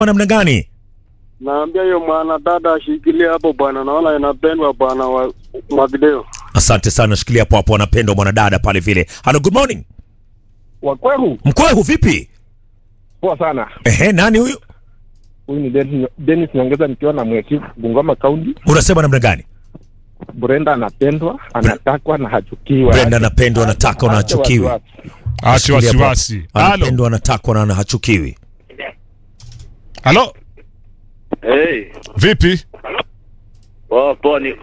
namna gani? Naambia hiyo mwanadada ashikilie hapo bwana, naona inapendwa bwana wa Mwakideo. Asante sana, shikilia hapo hapo, anapendwa mwanadada pale vile. Hello, good morning. Wakweru, Mkwehu vipi? poa sana. Ehe, nani huyu? Huyu ni Dennis, Dennis Nyongeza nikiwa na mweki Bungoma County. Unasema namna gani? Brenda anapendwa, anatakwa na hachukiwa. Brenda anapendwa, anataka na Acha hachukiwi. wasiwasi. Achi Shikilia hapo. wasiwasi. Halo. Anapendwa, anatakwa na hachukiwi. Halo. Hey, Vipi? poa poa ni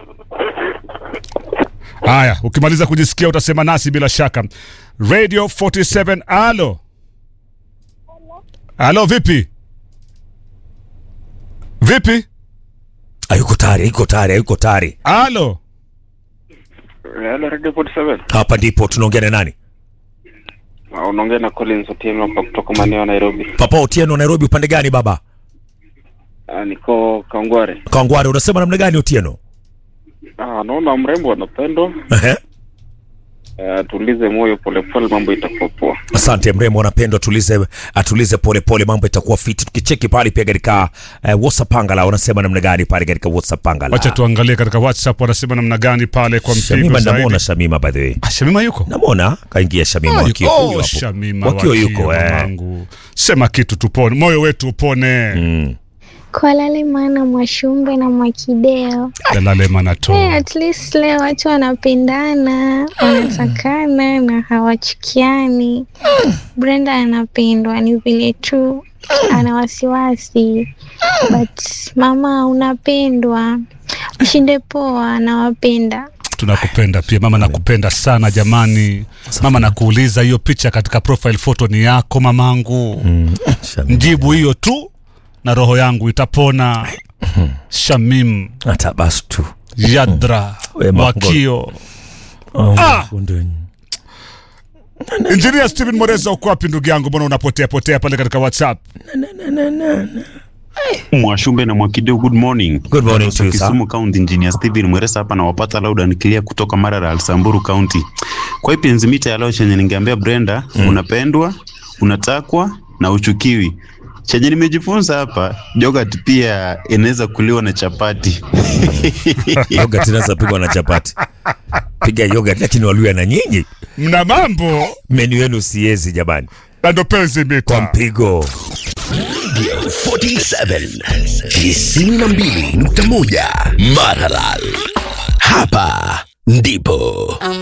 Haya, ukimaliza kujisikia utasema nasi bila shaka. Radio 47 alo. Alo, vipi? Vipi? Hayuko tayari, hayuko tayari, hayuko tayari. Alo. Hello Radio 47. Hapa ndipo tunaongea na nani? Ah, Unaongea na Collins Otieno hapa kutoka maeneo ya Nairobi. Papa Otieno, Nairobi, upande gani baba? Ah, niko Kangware. Kangware, unasema namna gani Otieno? Ah, naona mrembo anapendwa. Ehe. Ah, tulize moyo polepole, mambo itakuwa poa. Asante mrembo, anapendwa, atulize atulize pole pole, mambo itakuwa fiti. Tukicheki pale pia katika uh, WhatsApp Pangala, unasema namna gani pale katika WhatsApp Pangala? Wacha tuangalie katika WhatsApp wanasema namna gani pale kwa mpigo Shamima, zaidi. namwona Shamima by the way. Ah, Shamima yuko? Namwona kaingia Shamima Ah, wakio yuko. huyo Oh, hapo. Shamima Wakio wakio, yuko eh. mamangu. Sema kitu tupone, moyo wetu upone. Mm. Kwa lale maana Mwashumbe na Mwakideo. Dalale manato. Hey, at least leo watu wanapendana, wanatakana na hawachukiani. Brenda anapendwa, ni vile tu ana wasiwasi, but mama unapendwa, mshinde poa, anawapenda. Tunakupenda pia mama, nakupenda sana jamani. Mama, nakuuliza hiyo picha katika profile photo ni yako mamangu? Mm. Shamima. Mjibu hiyo tu na roho yangu itapona. Shamim Hata basi tu. Yadra We Mungu. Wakio. Oh, Ah! kunde. Engineer Steven Moreza, uko wapi ndugu yangu? Mbona unapotea potea pale katika WhatsApp? Mwashumbe na Mwakideu, good morning. Good morning to you, sir. Kisumu County, Engineer Steven Mweresa hapa nawapata loud and clear kutoka Marara Alsamburu County. Kwa hii penzi mita ya leo chenye ningeambia Brenda, unapendwa, unatakwa na uchukiwi. Chenye nimejifunza hapa, yogurt pia inaweza kuliwa na chapati. Yogurt inaweza pigwa na chapati. Piga yogurt lakini waluya na nyinyi. Mna mambo Menu yenu siezi jamani. na ndo penzi Kwa mita. mpigo. 47 92.1 Maralal. Hapa ndipo